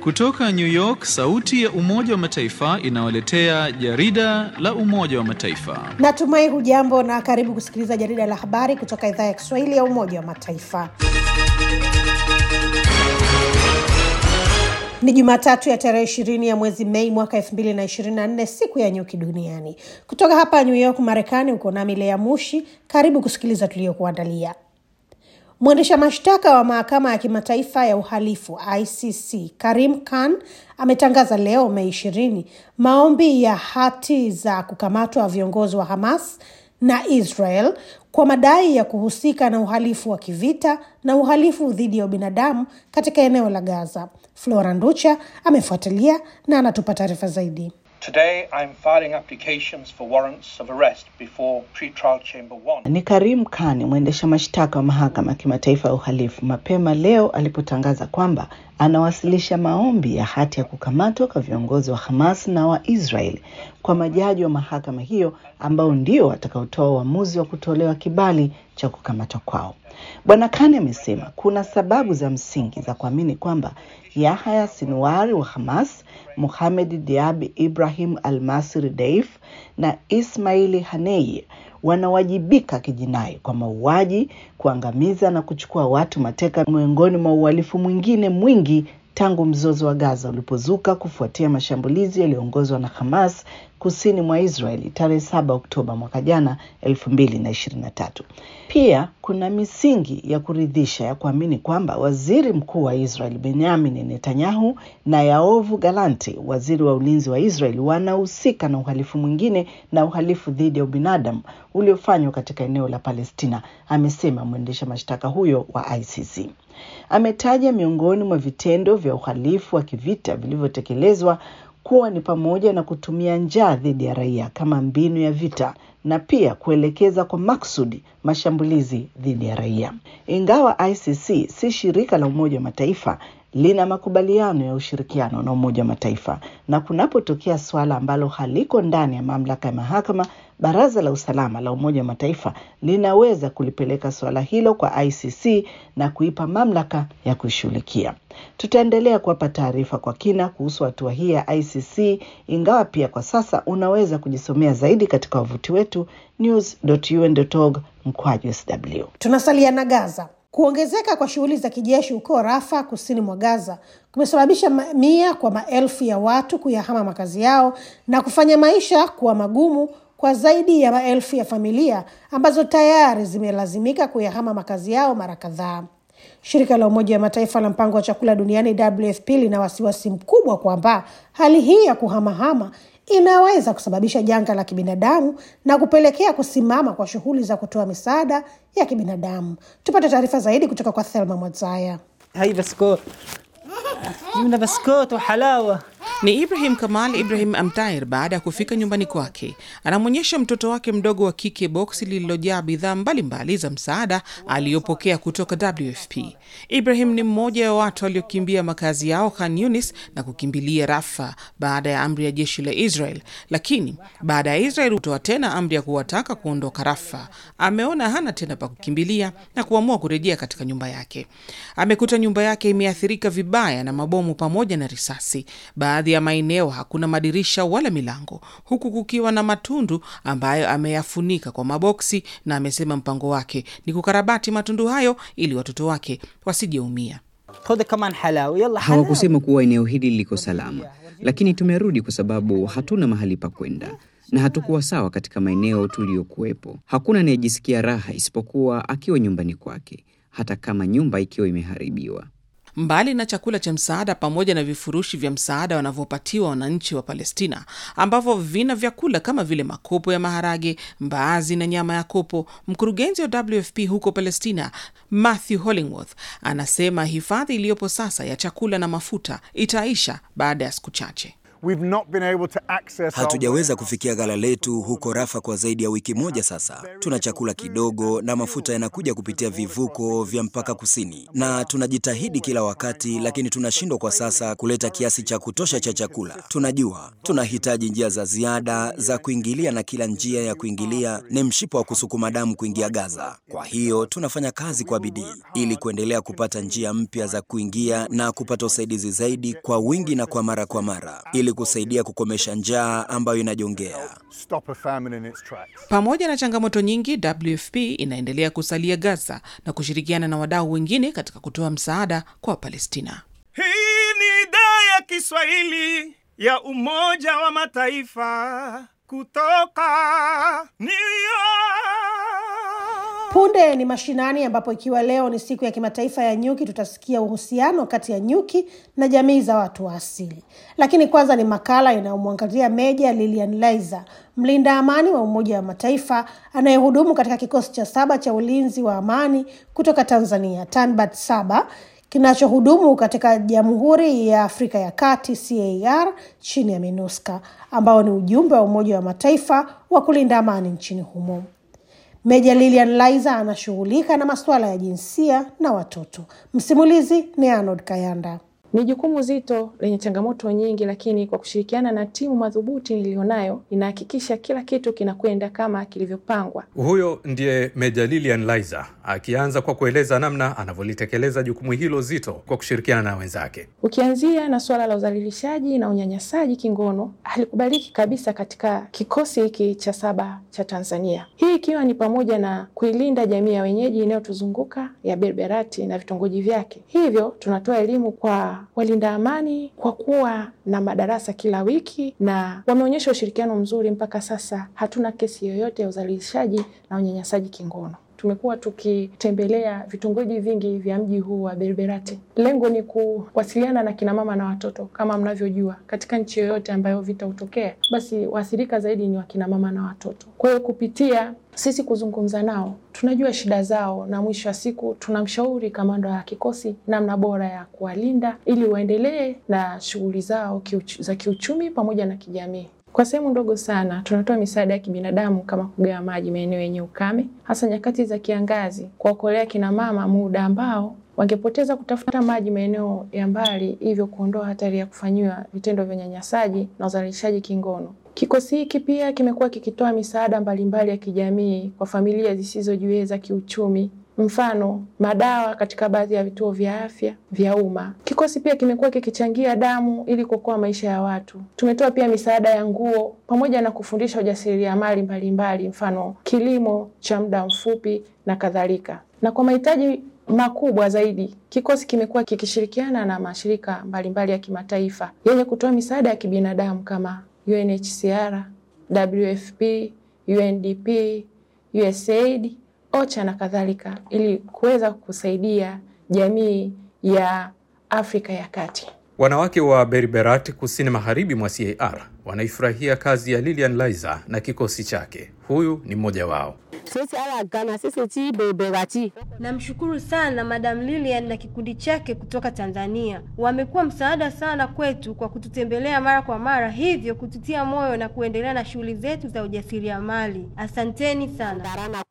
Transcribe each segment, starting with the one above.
Kutoka New York, sauti ya Umoja wa Mataifa inawaletea jarida la Umoja wa Mataifa. Natumai hujambo na karibu kusikiliza jarida la habari kutoka idhaa ya Kiswahili ya Umoja wa Mataifa. Ni Jumatatu ya tarehe ishirini ya mwezi Mei mwaka elfu mbili na ishirini na nne siku ya nyuki duniani. Kutoka hapa New York, Marekani, uko nami Lea Mushi. Karibu kusikiliza tuliyokuandalia. Mwendesha mashtaka wa mahakama ya kimataifa ya uhalifu ICC Karim Khan ametangaza leo Mei ishirini maombi ya hati za kukamatwa viongozi wa Hamas na Israel kwa madai ya kuhusika na uhalifu wa kivita na uhalifu dhidi ya ubinadamu katika eneo la Gaza. Flora Nducha amefuatilia na anatupa taarifa zaidi. Today I'm filing applications for warrants of arrest before pretrial chamber 1. Ni Karim Khan, mwendesha mashtaka wa mahakama ya kimataifa ya uhalifu, mapema leo alipotangaza kwamba anawasilisha maombi ya hati ya kukamatwa kwa viongozi wa Hamas na wa Israel kwa majaji wa mahakama hiyo ambao ndio watakaotoa uamuzi wa kutolewa kibali cha kukamatwa kwao. Bwana Khan amesema kuna sababu za msingi za kuamini kwamba Yahya Sinwari wa Hamas, Mohamed Diaby Ibrahim Al-Masri Deif na Ismaili Hanei wanawajibika kijinai kwa mauaji, kuangamiza na kuchukua watu mateka, miongoni mwa uhalifu mwingine mwingi tangu mzozo wa Gaza ulipozuka kufuatia mashambulizi yaliyoongozwa na Hamas kusini mwa Israeli tarehe 7 Oktoba mwaka jana 2023. Pia kuna misingi ya kuridhisha ya kuamini kwamba waziri mkuu wa Israel Benjamin Netanyahu na Yaovu Galanti, waziri wa ulinzi wa Israel, wanahusika na uhalifu mwingine na uhalifu dhidi ya ubinadamu uliofanywa katika eneo la Palestina, amesema mwendesha mashtaka huyo wa ICC. Ametaja miongoni mwa vitendo vya uhalifu wa kivita vilivyotekelezwa kuwa ni pamoja na kutumia njaa dhidi ya raia kama mbinu ya vita na pia kuelekeza kwa maksudi mashambulizi dhidi ya raia. Ingawa ICC si shirika la Umoja wa Mataifa, lina makubaliano ya ushirikiano na Umoja wa Mataifa, na kunapotokea suala ambalo haliko ndani ya mamlaka ya mahakama, Baraza la Usalama la Umoja wa Mataifa linaweza kulipeleka suala hilo kwa ICC na kuipa mamlaka ya kuishughulikia. Tutaendelea kuwapa taarifa kwa kina kuhusu hatua hii ya ICC, ingawa pia kwa sasa unaweza kujisomea zaidi katika wavuti wetu news.un.org mkwaju sw. Tunasalia na Gaza. Kuongezeka kwa shughuli za kijeshi huko Rafa, kusini mwa Gaza, kumesababisha mamia kwa maelfu ya watu kuyahama makazi yao na kufanya maisha kuwa magumu kwa zaidi ya maelfu ya familia ambazo tayari zimelazimika kuyahama makazi yao mara kadhaa. Shirika la Umoja wa Mataifa la Mpango wa Chakula Duniani, WFP, lina wasiwasi mkubwa kwamba hali hii ya kuhamahama inaweza kusababisha janga la kibinadamu na kupelekea kusimama kwa shughuli za kutoa misaada ya kibinadamu. Tupate taarifa zaidi kutoka kwa Thelma Mwadzaya. هاي بسكوت جبنا بسكوت وحلاوة Ni Ibrahim Kamal Ibrahim Amtair. Baada ya kufika nyumbani kwake, anamwonyesha mtoto wake mdogo wa kike boksi lililojaa bidhaa mbalimbali za msaada aliyopokea kutoka WFP. Ibrahim ni mmoja wa watu waliokimbia makazi yao Khan Yunis na kukimbilia Rafa baada ya amri ya jeshi la Israel, lakini baada ya Israel kutoa tena amri ya kuwataka kuondoka Rafa, ameona hana tena pa kukimbilia na kuamua kurejea katika nyumba yake. Amekuta nyumba yake imeathirika vibaya na mabomu pamoja na risasi. Baadhi ya maeneo hakuna madirisha wala milango, huku kukiwa na matundu ambayo ameyafunika kwa maboksi, na amesema mpango wake ni kukarabati matundu hayo ili watoto wake wasijeumia. خذ كمان حلاوة يلا حلاوة Hawakusema kuwa eneo hili liko salama, lakini tumerudi kwa sababu hatuna mahali pa kwenda na hatukuwa sawa katika maeneo tuliyokuwepo. Hakuna anayejisikia raha isipokuwa akiwa nyumbani kwake, hata kama nyumba ikiwa imeharibiwa. Mbali na chakula cha msaada pamoja na vifurushi vya msaada wanavyopatiwa wananchi wa Palestina ambavyo vina vyakula kama vile makopo ya maharage, mbaazi na nyama ya kopo, mkurugenzi wa WFP huko Palestina Matthew Hollingworth anasema hifadhi iliyopo sasa ya chakula na mafuta itaisha baada ya siku chache. We've not been able to access our Hatujaweza kufikia ghala letu huko Rafa kwa zaidi ya wiki moja sasa. Tuna chakula kidogo na mafuta yanakuja kupitia vivuko vya mpaka kusini, na tunajitahidi kila wakati, lakini tunashindwa kwa sasa kuleta kiasi cha kutosha cha chakula. Tunajua tunahitaji njia za ziada za kuingilia, na kila njia ya kuingilia ni mshipa wa kusukuma damu kuingia Gaza. Kwa hiyo tunafanya kazi kwa bidii ili kuendelea kupata njia mpya za kuingia na kupata usaidizi zaidi kwa wingi na kwa mara kwa mara ili kusaidia kukomesha njaa ambayo inajongea. stop a famine in its tracks. Pamoja na changamoto nyingi, WFP inaendelea kusalia Gaza na kushirikiana na wadau wengine katika kutoa msaada kwa Wapalestina. Hii ni idhaa ya Kiswahili ya Umoja wa Mataifa kutoka New York. Punde ni mashinani, ambapo ikiwa leo ni siku ya kimataifa ya nyuki, tutasikia uhusiano kati ya nyuki na jamii za watu wa asili. Lakini kwanza ni makala inayomwangazia Meja Lilian Laizer, mlinda amani wa Umoja wa Mataifa anayehudumu katika kikosi cha saba cha ulinzi wa amani kutoka Tanzania, TANBAT saba kinachohudumu katika Jamhuri ya Afrika ya Kati CAR chini ya MINUSCA ambao ni ujumbe wa Umoja wa Mataifa wa kulinda amani nchini humo. Meja Lilian Laizer anashughulika na masuala ya jinsia na watoto. Msimulizi ni Arnold Kayanda. Ni jukumu zito lenye changamoto nyingi, lakini kwa kushirikiana na timu madhubuti niliyonayo, inahakikisha kila kitu kinakwenda kama kilivyopangwa. Huyo ndiye Meja Lilian Laizer akianza kwa kueleza namna anavyolitekeleza jukumu hilo zito kwa kushirikiana na wenzake. Ukianzia na suala la udhalilishaji na unyanyasaji kingono, halikubaliki kabisa katika kikosi hiki cha saba cha Tanzania, hii ikiwa ni pamoja na kuilinda jamii ya wenyeji inayotuzunguka ya Berberati na vitongoji vyake. Hivyo tunatoa elimu kwa walinda amani kwa kuwa na madarasa kila wiki, na wameonyesha ushirikiano mzuri. Mpaka sasa hatuna kesi yoyote ya udhalilishaji na unyanyasaji kingono. Tumekuwa tukitembelea vitongoji vingi vya mji huu wa Berberati. Lengo ni kuwasiliana na kinamama na watoto. Kama mnavyojua, katika nchi yoyote ambayo vita hutokea, basi waathirika zaidi ni wakinamama na watoto. Kwa hiyo kupitia sisi kuzungumza nao, tunajua shida zao, na mwisho wa siku tunamshauri kamanda wa kikosi namna bora ya kuwalinda ili waendelee na shughuli zao kiuch za kiuchumi pamoja na kijamii. Kwa sehemu ndogo sana tunatoa misaada ya kibinadamu kama kugawa maji maeneo yenye ukame, hasa nyakati za kiangazi, kuwaokolea kina mama muda ambao wangepoteza kutafuta maji maeneo ya mbali, hivyo kuondoa hatari ya kufanyiwa vitendo vya unyanyasaji na uzalishaji kingono. Kikosi hiki pia kimekuwa kikitoa misaada mbalimbali ya kijamii kwa familia zisizojiweza kiuchumi, mfano madawa katika baadhi ya vituo vya afya vya umma. Kikosi pia kimekuwa kikichangia damu ili kuokoa maisha ya watu. Tumetoa pia misaada ya nguo pamoja na kufundisha ujasiriamali mbalimbali, mfano kilimo cha muda mfupi na kadhalika. Na kwa mahitaji makubwa zaidi, kikosi kimekuwa kikishirikiana na mashirika mbalimbali mbali ya kimataifa yenye kutoa misaada ya kibinadamu kama UNHCR, WFP, UNDP, USAID, OCHA na kadhalika ili kuweza kusaidia jamii ya Afrika ya Kati. Wanawake wa Berberati kusini magharibi mwa CAR wanaifurahia kazi ya Lilian Laizer na kikosi chake. Huyu ni mmoja wao. Namshukuru sana Madam Lilian na kikundi chake kutoka Tanzania. Wamekuwa msaada sana kwetu kwa kututembelea mara kwa mara, hivyo kututia moyo na kuendelea na shughuli zetu za ujasiriamali. Asanteni sana.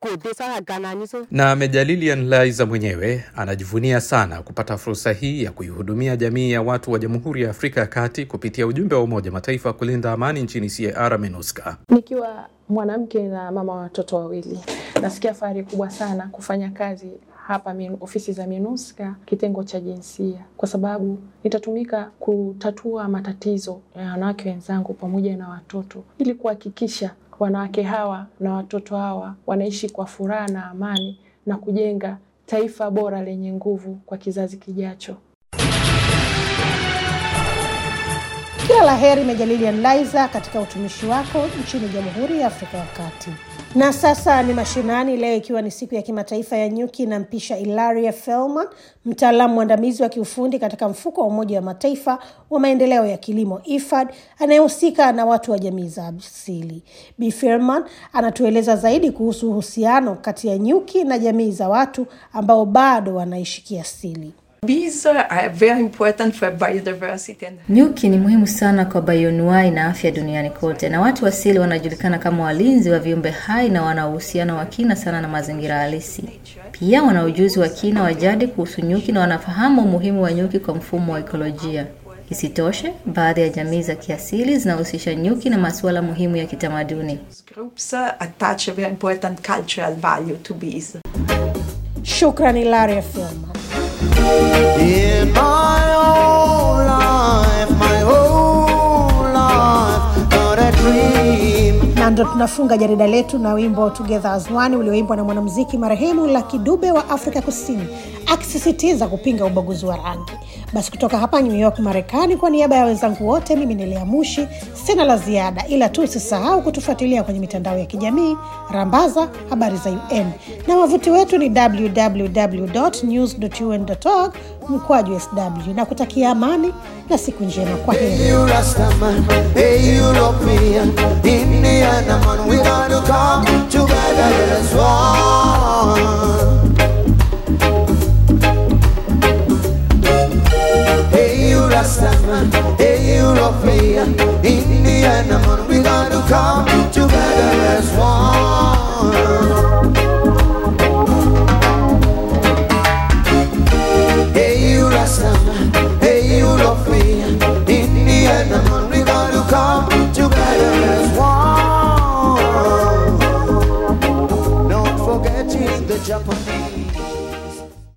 Na Meja Lilian Laizer mwenyewe anajivunia sana kupata fursa hii ya kuihudumia jamii ya watu wa Jamhuri ya Afrika ya Kati kupitia ujumbe wa Umoja Mataifa kulinda amani nchini CAR MINUSCA. Nikiwa mwanamke na mama wa watoto wawili, nasikia fahari kubwa sana kufanya kazi hapa min, ofisi za MINUSCA kitengo cha jinsia, kwa sababu nitatumika kutatua matatizo ya wanawake wenzangu pamoja na watoto ili kuhakikisha wanawake hawa na watoto hawa wanaishi kwa furaha na amani na kujenga taifa bora lenye nguvu kwa kizazi kijacho. Kila la heri Meja Lilian Laizer katika utumishi wako nchini Jamhuri ya Afrika ya Kati. Na sasa ni mashinani, leo ikiwa ni siku ya kimataifa ya nyuki, na mpisha Ilaria Felman, mtaalamu mwandamizi wa kiufundi katika mfuko wa Umoja wa Mataifa wa maendeleo ya kilimo IFAD, anayehusika na watu wa jamii za asili. Bi Felman anatueleza zaidi kuhusu uhusiano kati ya nyuki na jamii za watu ambao bado wanaishi kiasili. Bees are very important for biodiversity. and- Nyuki ni muhimu sana kwa bioanuwai na afya duniani kote, na watu asili wanajulikana kama walinzi wa viumbe hai na wana uhusiano wa kina sana na mazingira halisi. Pia wana ujuzi wa kina wa jadi kuhusu nyuki na wanafahamu umuhimu wa nyuki kwa mfumo wa ekolojia. Isitoshe, baadhi ya jamii za kiasili zinahusisha nyuki na masuala muhimu ya kitamaduni. Groups uh, attach a very important cultural value to bees. Shukrani Laria Film. In my whole life, my whole life, not a dream. na ndo tunafunga jarida letu na wimbo Together as One ulioimbwa na mwanamuziki marehemu Lucky Dube wa Afrika Kusini akisisitiza kupinga ubaguzi wa rangi. Basi kutoka hapa New York, Marekani, kwa niaba ya wenzangu wote, mimi ni Lea Mushi, sina la ziada, ila tu usisahau kutufuatilia kwenye mitandao ya kijamii, rambaza habari za UN na wavuti wetu ni www.news.un.org mkwaju sw, na kutakia amani na siku njema. Kwa heri. Hey, you Rastaman, hey, European, Indian man, we gotta come together as one. Hey, you Rastaman, hey, European, Indian man, we gotta come together as one. Hey, you Rastaman, hey, European, Indian man, we gotta come together as one. Not forgetting the Japanese.